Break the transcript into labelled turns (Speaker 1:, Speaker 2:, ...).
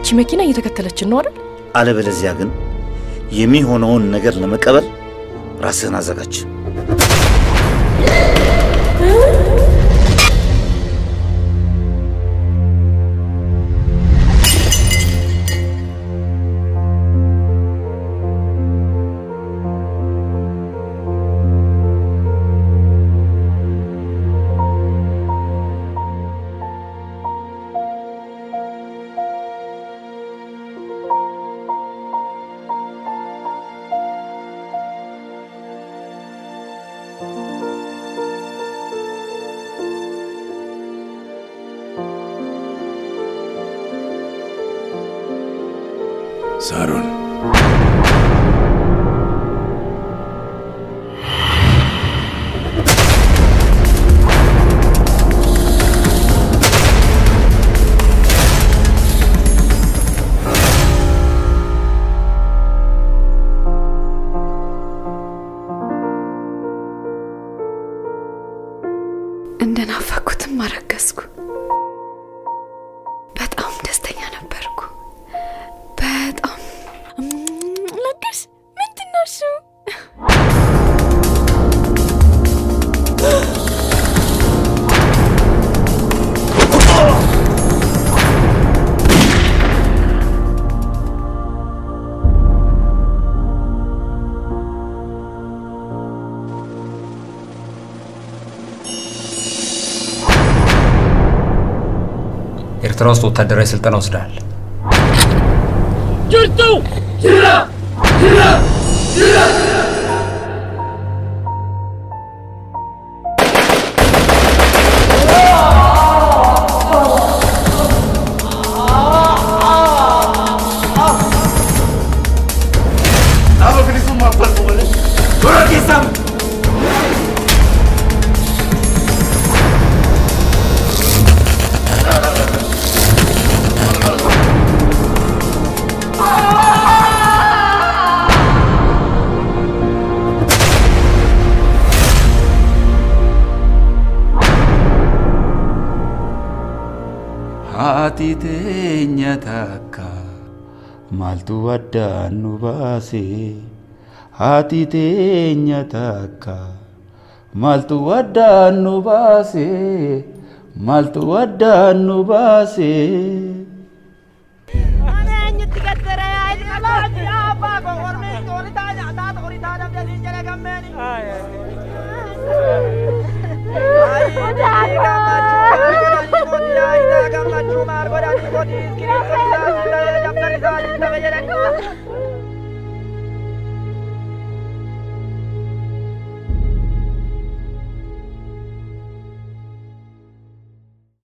Speaker 1: መኪና እየተከተለችን ነው አይደል?
Speaker 2: አለበለዚያ ግን የሚሆነውን ነገር ለመቀበል ራስህን አዘጋጅ።
Speaker 3: ሳሮን
Speaker 4: እንደናፈኩትም አረገዝኩ። በጣም ደስተኛ ነበርኩ። በጣም ለግስ ምንድን ነው እሱ?
Speaker 5: ኤርትራ ውስጥ ወታደራዊ ስልጠና ወስደሃል።
Speaker 6: ጅርቱ ጅራ ጅራ ጅራ
Speaker 7: Apa que isso uma parte olha? Agora que sabe?
Speaker 3: haati teenya takka maaltu addaan nu baase haati teenya takka maaltu addaan nu baase maaltu addaan nu baase.
Speaker 6: Ay,